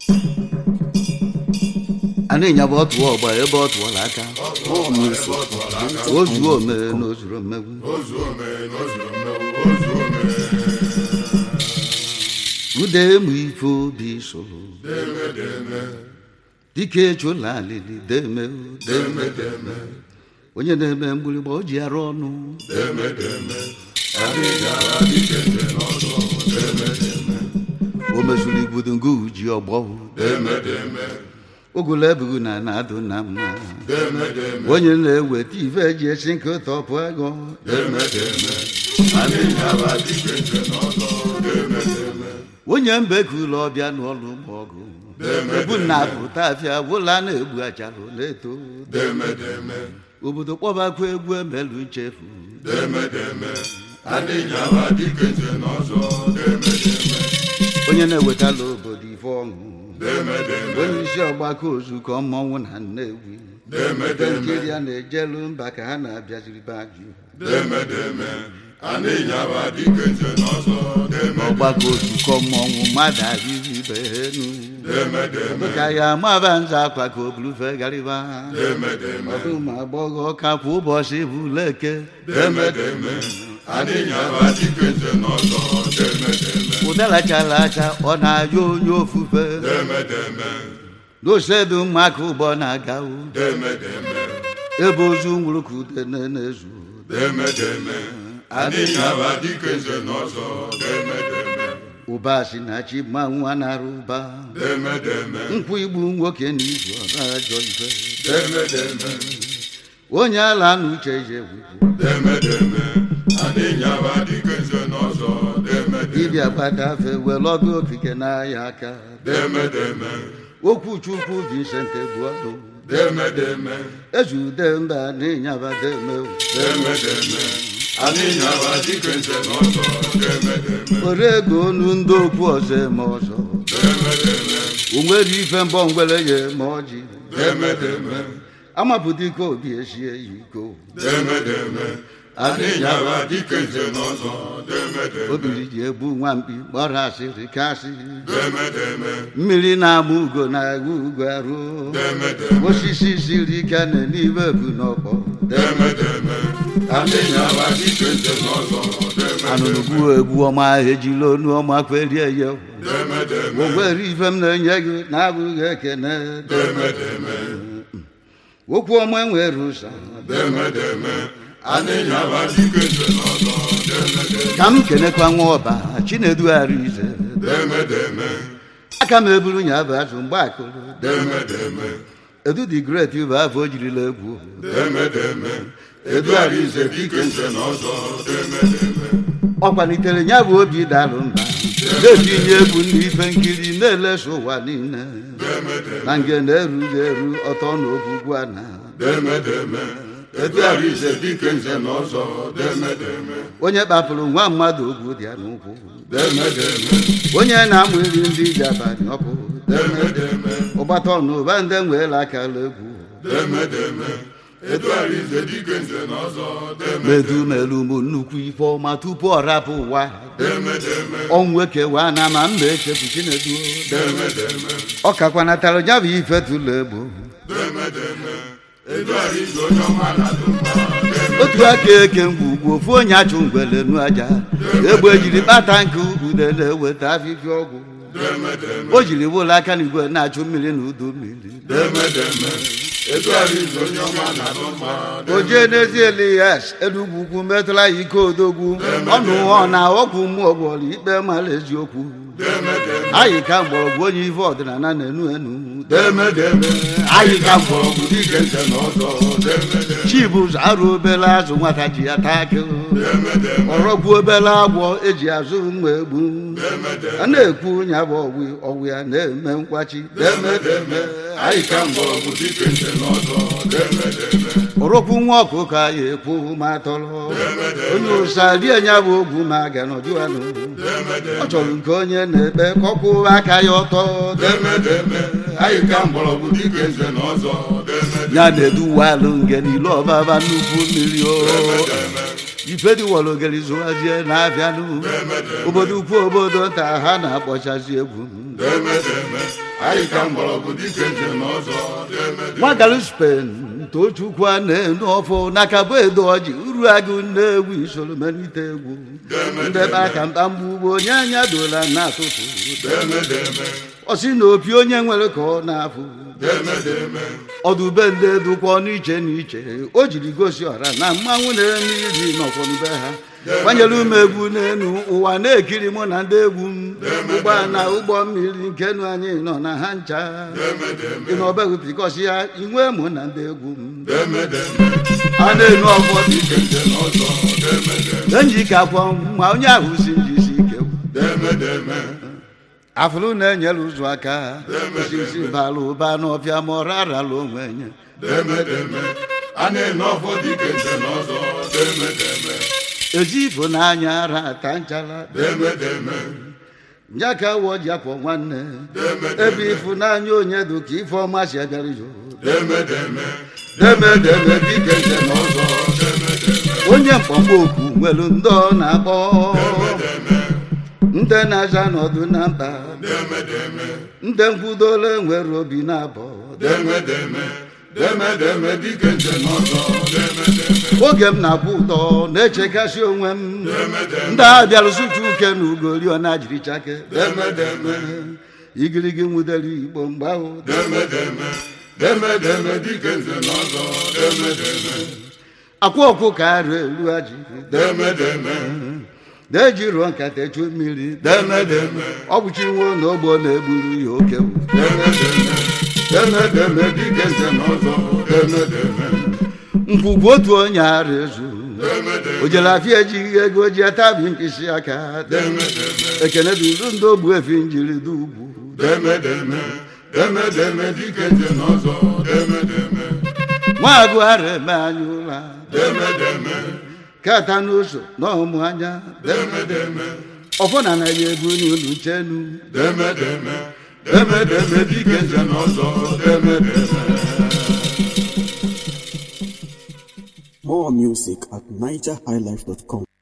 a na-enyaba ọtụ ọgba ebe ọ tụọla aka ozuo ome na ozuru mmegbu ude emu ife obi soro dike chụla alili deme deme deme onye na-eme mgbịrịgba o ji arụ ọnụ o mezuru igbudu nke uji ọgbọ ogolo ebughị na na-adụ na mma onye na-eweta ife eji esi nke tọpụ ego onye mbeku ụlọ ọbịa n'ọlụ ụmụ ọgụ ebu na apụta afịa gwụla na-egbu acharụ na-eto obodo kpọbakwa egwu emelu nchefu onye na-ewetala obodo ife ọṅụ onye isi ọgbakọ ozukọ mmọnwụ na Nnewi ebe nkiri a na-ejelu mba ka ha na-abịaziri be ajụ ọgbakọ ozukọ mmọnwụ mmadụ arịrị ibe ha enu ka ya amaba nza akwa ka o bulufe gariba ọdụ ụmụ agbọghọ ka kwa ụbọchị bụ leke ụdara chara acha ọ na-ayọ onye ofufe n'osedu maka ụgbọ na-aga ebe ozu nwụrụ ka ude na-ezu ụba si na chi ma nwa na-arụ ụba nkwụ igbu nwoke na izu ọba ajọ ife onye ala na uche je dibịa gbadafe were ọdụ okike n'ahịa aka okwu chukwu Vincent Egbuọdụ ezude mba n'ịnyaba deme were ego onu ndị okwu ọzọ eme ọzọ o nwere ife mbọ ngwere ya eme ọjị amapụta ike obi esie ya iko obiri ji egbu nwamkpi gbara asịrị kasị mmiri na-ama ugo na-agụ ugo arụ osisi siri ike na n'ime ebu n'ọkpọ anụnụgbu egbu ọma ejila onu ọma kwerie ya ogwere ife m na-enye gị na-abụghị ekene okwu ọma nwere ụsa ka m kenekwa nwa ọba chinedugharị ize aka m eburu nya bụ azụ mgbe akụrụ edu dị gret bụ afọ o jirila egwu ọ kwalitere ya bụ obi dalụ mba na-etinye egwu ndị ife nkiri na-elesa ụwa niile na nge na-erughị eru ọtọ na ogwugwu a na onye kpapụrụ nwa mmadụ ogwu dị ya n'ụkwụ onye na-amụ iri ndị ji abalị ọkụ ụgbata ọnụ ụba ndị nweela akala egwu medumelu m nnukwu ife ọma tupu ọ rapụ ụwa ọnwụ ekewa na ma mba echefu chinedu ọ kakwanatara ya bụ ife tụlụ egbo otu aka eke mgbugbu ofu onye achụ ngwele nu aja egbe jiri kpata nke ude na-eweta afịfịa ọgwụ o jiri wụlọ aka n'igwe na-achụ mmiri na udu mmiri o jee n'ezi elias enugwu ukwu metụla ya ike odogwu ọnụ ọ na ọgwụ mmụọ gwọrọ ikpe mara eziokwu anyị ka mgbọrọgwụ onye ife ọdịnala na-enu enu anyị ka mgbọrọgwụ dike nze na ọzọ chibụzọ arụ obele azụ nwata ji ya taa akị ọrọgwu obele agwọ eji azụ mma egbu a na-ekwu nya bụ ọgwụ ọgwụ ya na-eme nkwachi anyị ka mgbọrọgwụ dike nze na ọzọ ọrọkwu nwa ọkụkọ anyị ekwu ma tọrọ onye ụsa rie nya bụ ogwu ma ga nọjụ anụ ọ chọrọ nke onye na-ekpe kọkwụ aka ya ọtọ anyị ka mgbọrọgwụ dike nze na ọzọ ya na-eduwalụ nge niile ọbaba nnukwu mmiri o ife dịwara ogeri zụwazie na-abịanụ obodo ukwu obodo nta ha na-akpọchazi egwu demedeme anyị ka mgbọrọgwụ dịka eze n'ọzọ demedeme nwagaru spen tochukwu a na-enu ọfụ n'aka bụ edo ọjị uru agụ na-egwu isoro melite egwu ndebe aka mkpamgbu ugbo onye anya dola na-atụtụ demedeme ọsị na opi onye nwere ka ọ na-afụ demedeme ọdụbe ndị dụkwa n'iche n'iche o jiri gosi ọra na mmanwụ na-eme iri n'ọfọdụbe ha gbanyere ume egwu n'elu ụwa na-ekiri mụ na ndị egwu m ụgbọ na ụgbọ mmiri nke nụ anyị nọ na ha ncha ịnọbeghị pikọsi ya inwe mụ na ndị egwu m demedeme a na-enu ọfọ dị dịka eze n'ọzọ demedeme enyi ka akwọ ma onye ahụ si njisi ike demedeme afụrụ na-enyere ụzọ aka osisi bara ụba n'ọfịa ma ọ rarala onwe nye demedeme a na-ene ọfọ dịka eze n'ọzọ demedeme ezi ịfụnanya ara ata nchara demedeme njaka wọ ji akwọ nwanne ebe ịfụnanya onye dị ka ife ọma si abịara izo demedeme demedeme dịka eze n'ọzọ demedeme onye mkpọmkpọ okwu nwere ndị ọ na-akpọ ndị na-aza n'ọdụ na mkpa demedeme ndị nkwudola nwere obi na-abọ demedeme demedeme dịka eze n'ọzọ demedeme oge m na-akwụ ụtọ na-echekasị onwe m ndị a bịara sụcha uke na ugori ọ na-jiri chake demedeme igirigi nwudere igbo mgbe ahụ demedeme demedeme dịka eze n'ọzọ demedeme akwa ọkụ ka arụ elu aji demedeme na-eji rụọ nkata echu mmiri demedeme ọ bụchi nwo na ogbo na-egburu ya oke demedeme demedeme dịka eze n'ọzọ demedeme nkwugwu otu onye ara ezu demedeme o jere afịa ejighị ego ji atabi mkpịsị aka demedeme ekene duru ndị ogbu efi njiri dị ugwu demedeme demedeme dịka eze n'ọzọ demedeme nwa agụ ara eme anya ụra demedeme kata n'ụzọ na ọmụ anya demedeme ọfọ na anaghị ebu n'ụlọ chenu demedeme demedeme dịka eze n'ọzọ demedeme More music at nigerhighlife.com.